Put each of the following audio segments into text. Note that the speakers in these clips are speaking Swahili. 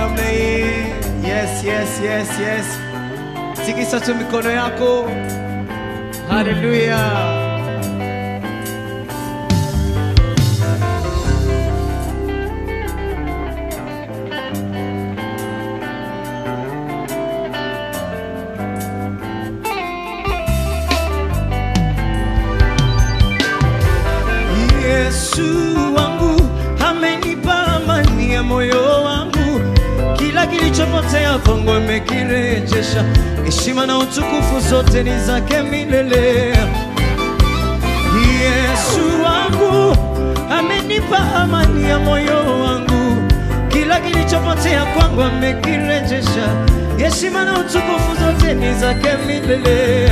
namna hii. Yes, yes, yes, yes. Tikisa tu mikono yako. Haleluya. Yesu wangu amenipa amani ya moyo wangu, kila kilichopotea kwangu amekirejesha. Heshima na utukufu zote ni zake milele. Yesu wangu amenipa amani ya moyo wangu, kila kilichopotea kwangu amekirejesha. Heshima na utukufu zote ni zake milele.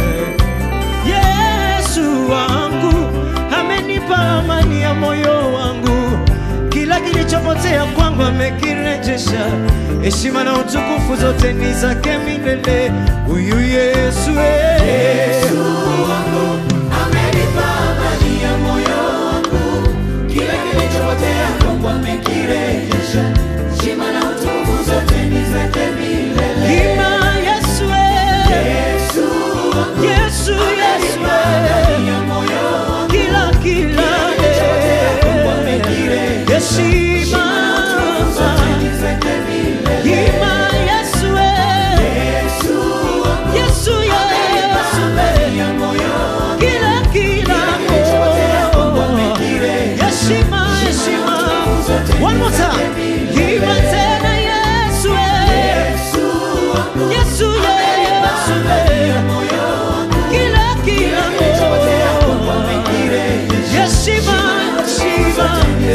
Yesu wangu amenipa amani ya moyo wangu, kila kilichopotea kwangu amekirejesha. Heshima na utukufu zote ni zake milele. Huyu Yesu, eh. Amenipa amani ya moyo wangu, kila kilichopotea kwangu amekirejesha. Heshima na utukufu zote ni zake milele. Ima Yesu, eh. Yesu wangu, Yesu, Yesu, amani eh. ya moyo wangu, kila kila kwangu eh. amekirejesha. heshima Zote ni zake milele. Ima Yesu, eh. Yesu wangu, Yesu, Yesu, amani eh. ya moyo wangu, kila kila kilichopotea kwangu oh. amekirejesha. heshima heshima one more time Ima tena Yesu eh. Yesu wangu, Yesu Yesu eh. moyo wangu, kila kila kilichopotea kwangu oh. amekirejesha. heshima heshima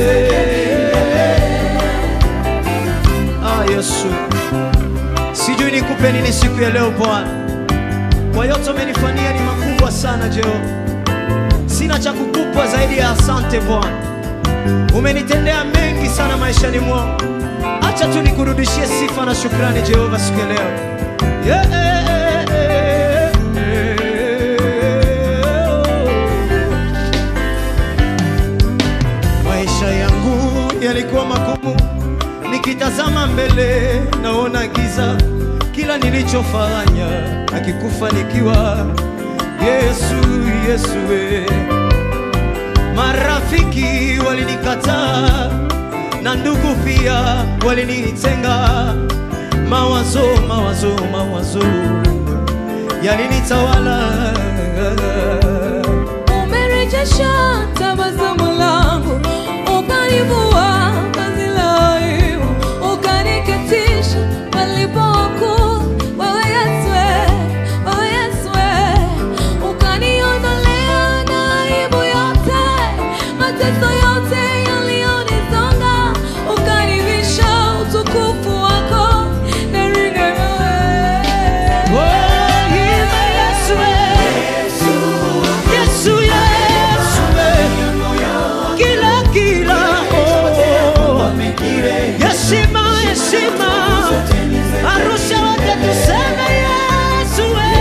Ah, Yesu, sijui nikupe nini siku ya leo Bwana, kwa yote umenifanyia ni makubwa sana Jehova. Sina cha kukupa zaidi ya asante Bwana, umenitendea mengi sana maishani mwangu. Acha tu nikurudishie sifa na shukrani Jehova siku ya leo yeah. Maisha yangu yalikuwa magumu, nikitazama mbele naona giza, kila nilichofanya hakikufanikiwa. Yesu, Yesu we. Marafiki walinikataa na ndugu pia walinitenga, mawazo mawazo mawazo yalinitawala. Umerejesha tabasamu langu, ukanivua vazi la aibu, ukaniketisha palipo wakuu. Wewe Yesu, wewe Yesu, ukaniondolea na aibu yote, mateso yote yaliyonisonga, ukanivisha utukufu wako, naringa wewe. Oh, ima Yesu we. Yesu, Yesu we. Kila kila oh. Heshima, heshima Arusha wote tuseme Yesu we.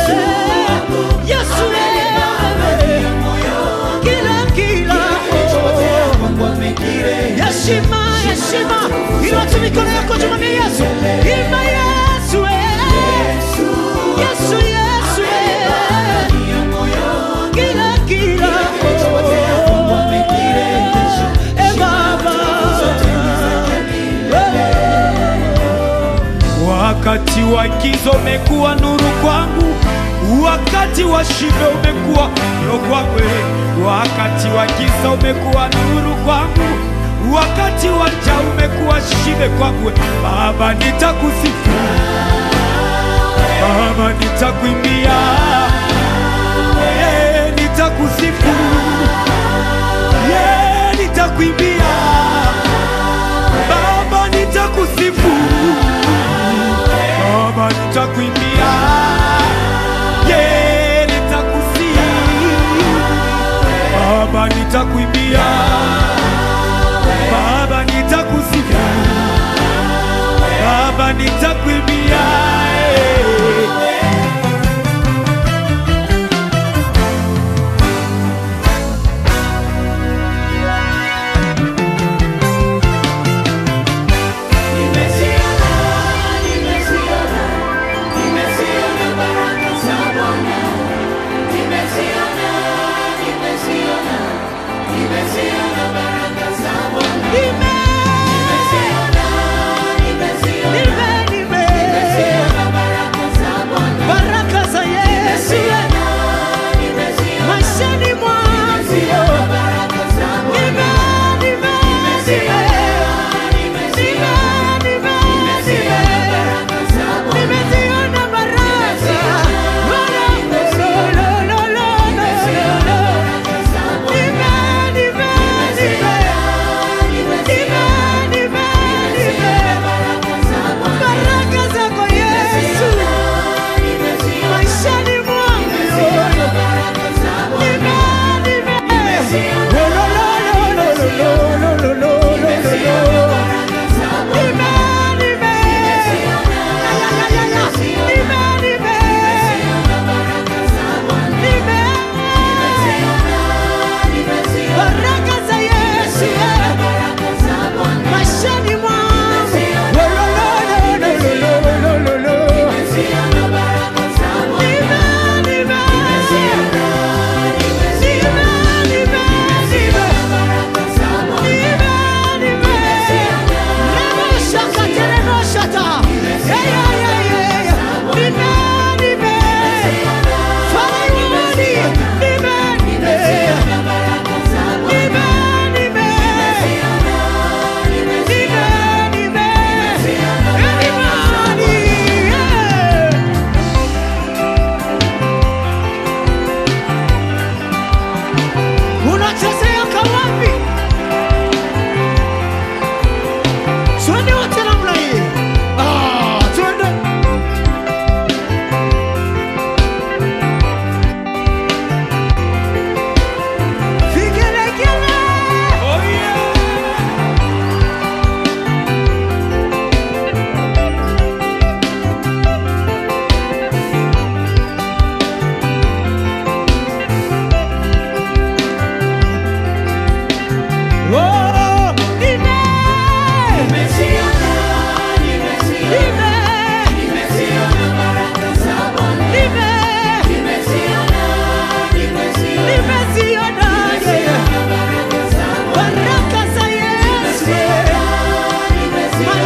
Yesu we. Kila kila oh. Heshima, heshima Inua tu mikono yako tumwambie Yesu Ima Yesu we. Yesu, Yesu we. Kila kila oh. Eh, Baba. Wakati wa giza umekuwa nuru kwangu, wakati wa shibe umekuwa ndio kwangu. Wakati wa giza umekuwa nuru kwangu, wakati wa njaa umekuwa shibe kwangu. Baba, nitakusifu Baba, nitakuimbia Eh, nitakusifu Yeah, nitakuimbia Baba, nitakusifu Baba nitakuimbia, yeah, nitakusifu. Baba nitakuimbia, Baba nitakusifu, Baba nitakuimbia. eh. Nimesikia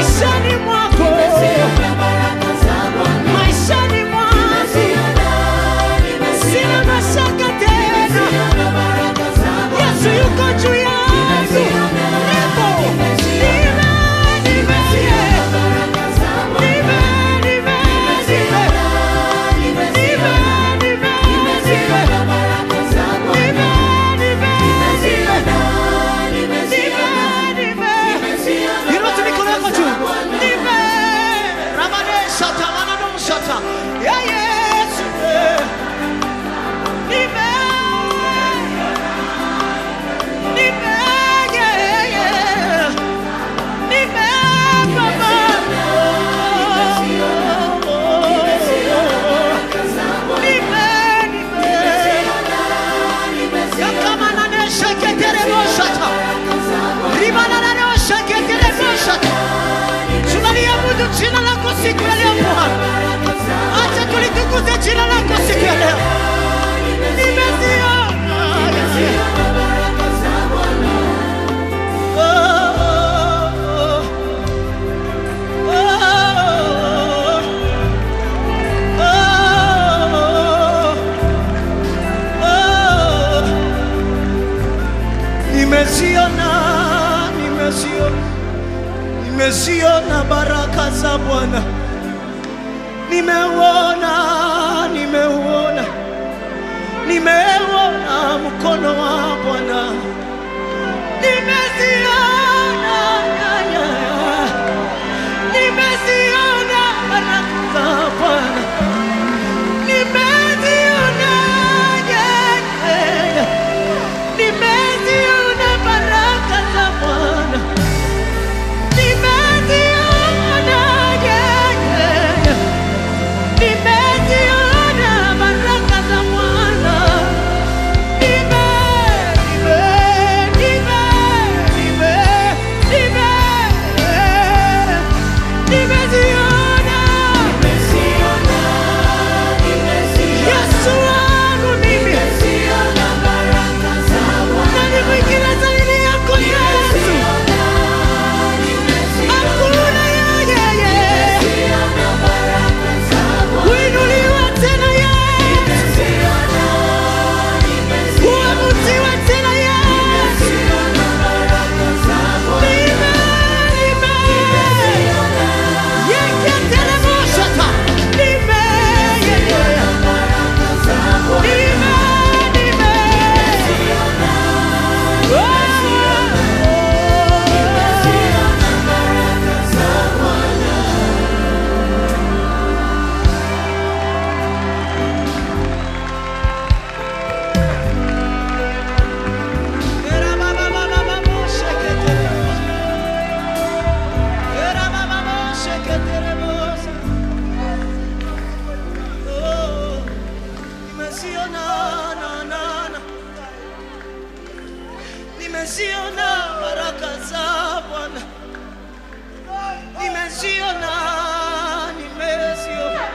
maishani mwako, Nimeziona baraka za Bwana. maishani mwangu, Nimeziona, sina nimeziona, mashaka tena. nimeziona baraka za Bwana. Yesu yuko juu yangu, Nimeziona, nipo, nimeziona, nime, nime, nimeziona baraka za Bwana. nime, nime, Nimeziona, nimeziona, nime, nimeziona baraka za Bwana. Nimeziona, nimeziona, nimeziona Inua tu mikono yako baraka juu. za Bwana. Nime, ramane shata, manano shata. Ya Yesu, eh. Nime, nime, yeah, yeah. Nime, Baba. Nime, nime. Yakamanane sheketerebo shata. Rimanane sheketerebo shata. Tunaliabudu jina lako siku ya leo Bwana. Acha tulitukuze jina lako siku ya leo. Nimeziona. Oh, oh, oh. Oh, oh. Nimeziona, nimeziona, nimeziona baraka za Bwana. Nimeuona, nimeuona, nimeuona mkono wa Bwana. Nimeziona, ya, ya, ya. nimeziona baraka za Bwana. Nimeziona, ya, ya, ya. nimeziona baraka za Bwana. Nimeziona, ya, ya, ya. Nimeziona baraka za Bwana. Nime, nime, nime, nime, nime. Nimeziona. Yesu wangu mimi. Nani mwingine zaidi yako Yesu? Hakuna yeye. Kuinuliwa tena Yesu. Kuabudiwa tena Yesu. Nime, nime. Yeketeremoshata. Nime, yeye. Nime, nime. Nimeziona baraka za Bwana, nimeziona, nimeziona,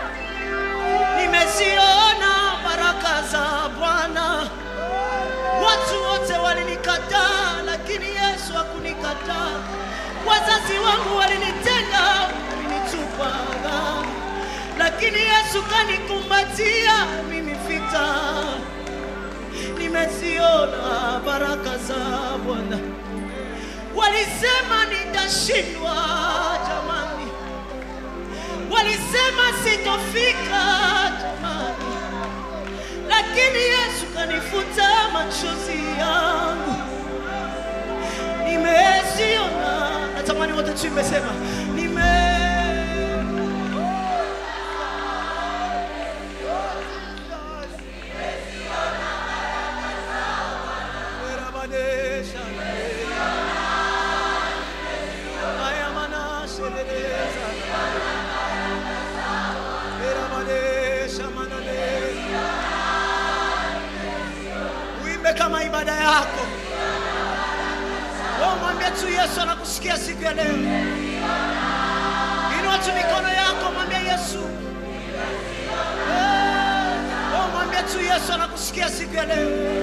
nimeziona baraka za Bwana. Watu wote walinikataa, lakini Yesu hakunikataa. Wazazi wangu walinitenga, walinitupa, lakini Yesu kanikumbatia mimi vita. Nimeziona baraka za Bwana. Walisema nitashindwa, jamani, walisema sitofika, jamani lakini Yesu kanifuta machozi yangu, nimeziona. Natamani wote tuimbe, sema nime Uimbe kama ibada yako. Wewe mwambie tu Yesu anakusikia siku ya leo. Inua tu mikono yako, mwambie Yesu. Eh, Wewe mwambie tu Yesu anakusikia siku ya leo.